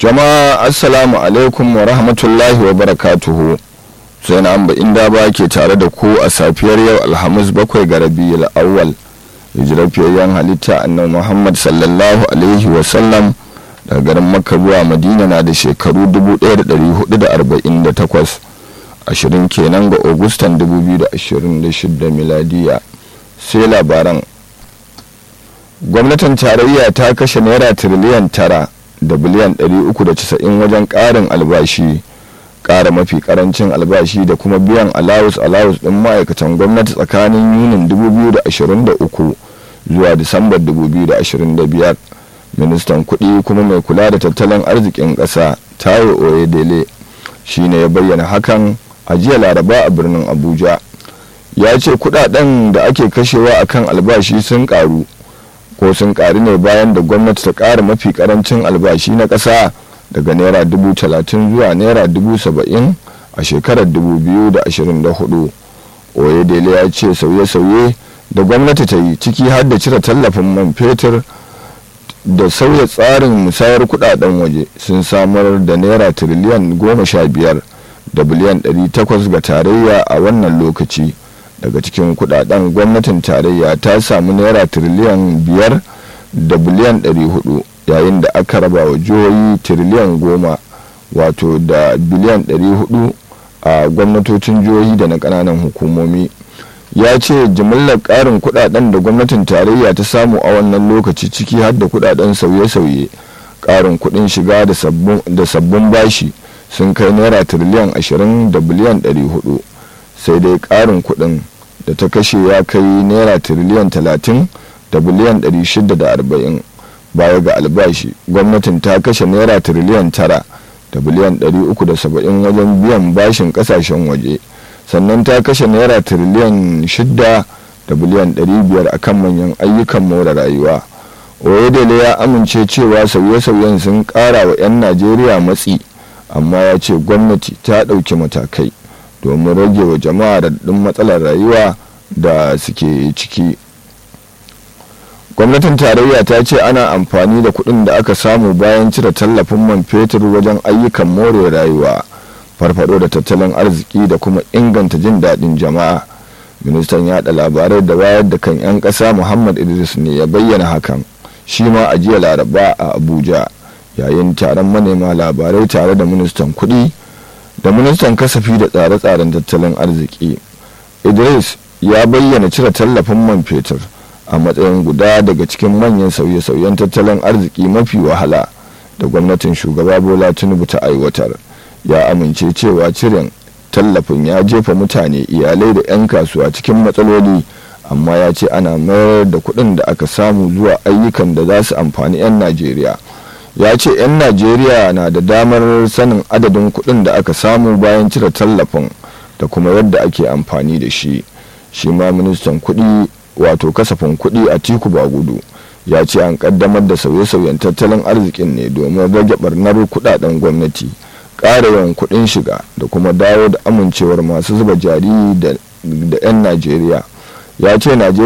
jama'a assalamu alaikum wa rahmatullahi wa barakatuhu sai na amba inda ba ke tare da ku a safiyar yau alhamis bakwai ga rabiul awwal hijirafiyayyen halitta annabi muhammad sallallahu alaihi wa sallam daga garin makka zuwa madina na da shekaru 1448 ashirin kenan ga agustan 2026 miladiya sai labaran gwamnatin tarayya ta kashe naira tiriliyan tara da biliyan 390 wajen ƙarin albashi ƙara mafi ƙarancin albashi da kuma biyan alawus alawus ɗin ma'aikatan gwamnati tsakanin yunin 2023 zuwa disambar 2025 ministan kuɗi kuma mai kula da tattalin arzikin ƙasa tayo oyedele shi ne ya bayyana hakan a jiya laraba a birnin abuja ya ce kuɗaɗen da ake kashewa akan albashi sun ƙaru ko sun ƙari ne bayan da gwamnati ta ƙara mafi ƙarancin albashi na ƙasa daga naira dubu talatin zuwa naira dubu saba'in a shekarar dubu biyu da ashirin da hudu oyedele ya ce sauye-sauye da gwamnati ta yi ciki har da cire tallafin man fetur da sauya tsarin musayar kudaden waje sun samar da naira tiriliyan goma sha biyar da biliyan ɗari takwas ga tarayya a wannan lokaci daga cikin kudaden gwamnatin tarayya ta samu naira tiriliyan biyar da biliyan ɗari hudu yayin da aka raba wa jihohi tiriliyan goma wato da biliyan ɗari hudu a gwamnatocin jihohi da na ƙananan hukumomi ya ce jimillar ƙarin kudaden da gwamnatin tarayya ta samu a wannan lokaci ciki har da kudaden sauye-sauye ƙarin kudin shiga da sabbin bashi sun kai naira tiriliyan ashirin da biliyan ɗari hudu sai dai ƙarin kudin da ta kashe ya kai naira tiriliyan talatin da biliyan ɗari shida da arba'in baya ga albashi gwamnatin ta kashe naira tiriliyan tara da biliyan ɗari uku da saba'in wajen biyan bashin ƙasashen waje sannan ta kashe naira tiriliyan shida da biliyan ɗari biyar a kan manyan ayyukan more rayuwa oyedele ya amince cewa sauye-sauyen sun ƙara wa 'yan najeriya matsi amma ya ce gwamnati ta ɗauki matakai domin rage wa jama'a da matsalar rayuwa da suke ciki gwamnatin tarayya ta ce ana amfani da kuɗin da aka samu bayan cire tallafin man fetur wajen ayyukan more rayuwa farfado da tattalin arziki da kuma inganta jin daɗin jama'a ministan yada labarai da wayar da kan 'yan ƙasa muhammad idris ne ya bayyana hakan shi ma a jiya laraba a abuja yayin taron manema labarai tare da ministan kuɗi da ministan kasafi da tsare-tsaren tattalin arziki idris ya bayyana cire tallafin man fetur a matsayin guda daga cikin manyan sauye-sauyen tattalin arziki mafi wahala da gwamnatin shugaba bola tinubu ta aiwatar ya amince cewa ciren tallafin ya jefa mutane iyalai da 'yan kasuwa cikin matsaloli amma ya ce ana mayar da kuɗin da aka samu zuwa ayyukan da za su amfani 'yan najeriya ya ce 'yan najeriya na da damar sanin adadin kuɗin da aka samu bayan cire tallafin da kuma yadda ake amfani da shi shi ma ministan kuɗi wato kasafin kuɗi a tiku gudu ya ce an kaddamar da sauye-sauyen tattalin arzikin ne domin rage barnar kuɗaɗen gwamnati ƙara yawan kuɗin shiga da kuma dawo da amincewar masu zuba jari da 'yan najeriya ya ce najeriya